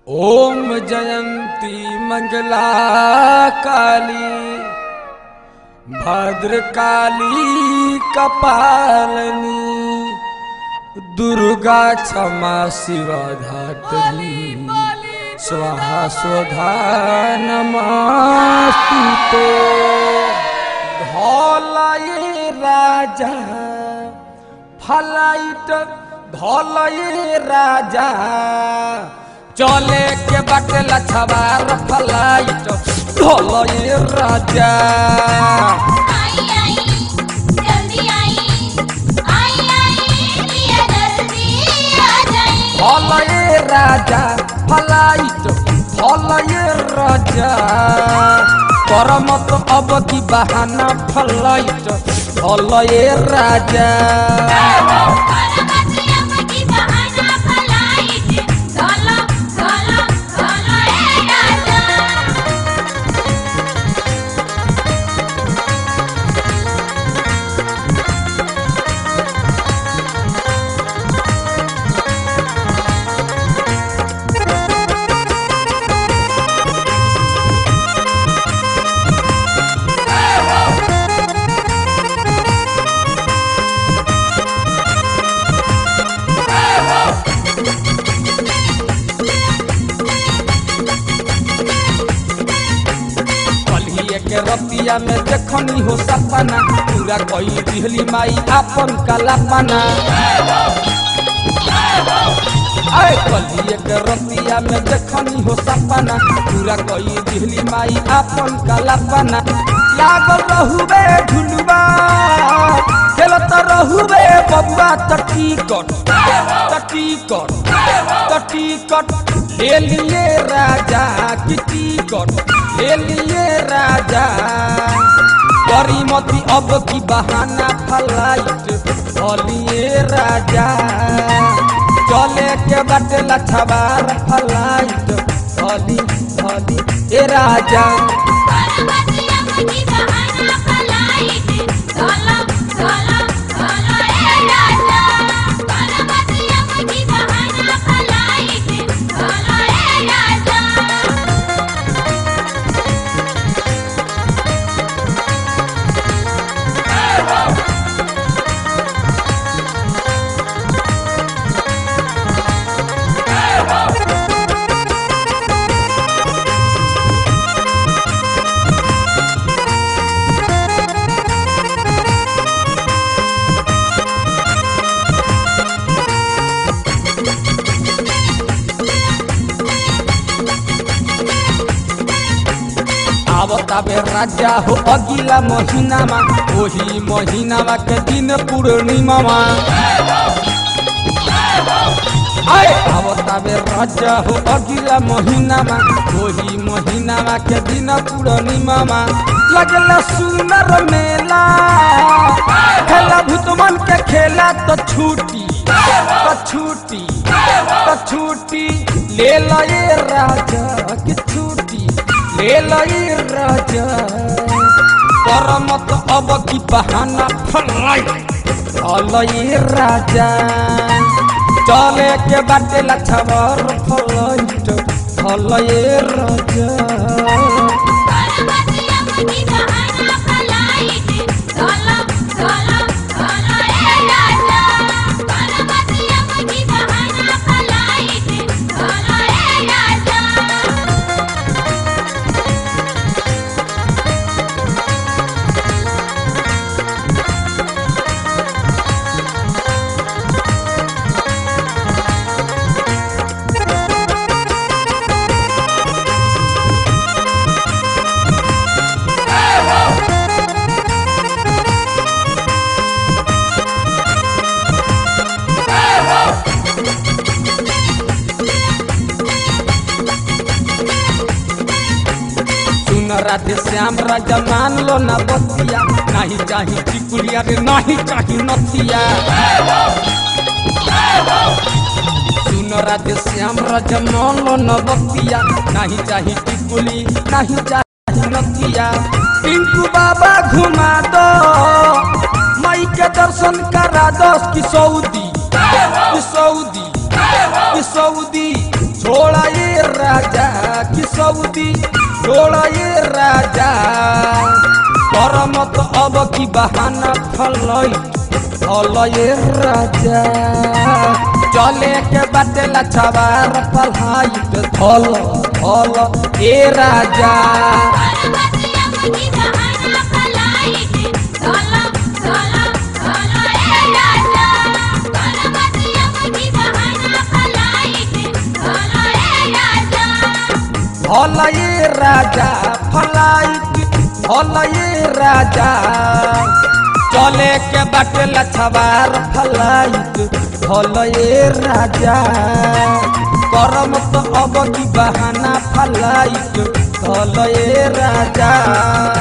ओम जयंती मंगला काली भद्रकाली कपालनी दुर्गा क्षमा शिवा धात्री स्वाहा स्वधा नमस्तुते धौलये राजा फलाइट धौलये राजा चले के बाटे लछवार फलाइट धौलये राजा आई आई जल्दी आई आई आई पिया जल्दी आ जाई धौलये राजा फलाइट धौलये राजा करमत अब की बहाना फलाइट धौलये राजा करमती अब की बहाना फलाइट चलो चलो चलो ए राजा कलिए के रतिया में देखनी हो सपना पूरा कई दिहली माई आपन कलापना आए कलिए के रतिया में देखनी हो सपना पूरा कई दिहली माई आपन कलापना लागल रहुबे झुलुबा खेलत रहुबे बबुआ तटीकट तटीकट तटीकट ले लिए राजा की टिकट ले लिए राजा करीमती अब की बहाना फलाइट भलिए राजा चले के बाटे लछवार फलाइट भली भली ए राजा करमती अब की बहाना फलाइट चलो चलो चलो ए राजा करमती अब की बहाना फलाइट चलो ए राजा आवताबे राजा हो अगिला महीना मा ओही महीना मा के दिन पूर्णिमा मा आए आवताबे राजा हो अगिला महीना मा ओही महीना मा के दिन पूर्णिमा मा लगला सुनर मेला खेला भूतमन के खेला तो छूटी तो छूटी तो छूटी ले लए राजा की छूटी ले लए राजा करमत अब की बहाना फलाई फलई राजा चले के बाटे लछवर फलईट फलई राजा करमती अब की बहाना फलाइट चलो चलो चलो ए राजा करमती अब की बहाना फलाइट चलो ए राजा सुन राधे श्याम राजा मान लो ना बतिया नहीं चाही टिकुलिया रे नहीं चाही नथिया सुन राधे श्याम राजा मान लो ना बतिया नहीं चाही टिकुली नहीं चाही नथिया टिंकू बाबा घुमा दो मई के दर्शन करा दो की सऊदी की सऊदी की सऊदी छोड़ा ये राजा कि सऊदी छोड़ ये राजा कर मत अब की बहाना फलई फल ये राजा चले के बाटे लछवार पढ़ाई फल फल ए राजा गणपतिया मुझी बहाना फलाइट चलो चलो चलो ए राजा गणपतिया मुझी बहाना फलाइट चलो ए राजा फल ये राजा फलाइट फल ये राजा चले के बाटे लछवार फलाइट फल ये राजा करम तो अब की बहाना फलाइट फल ये राजा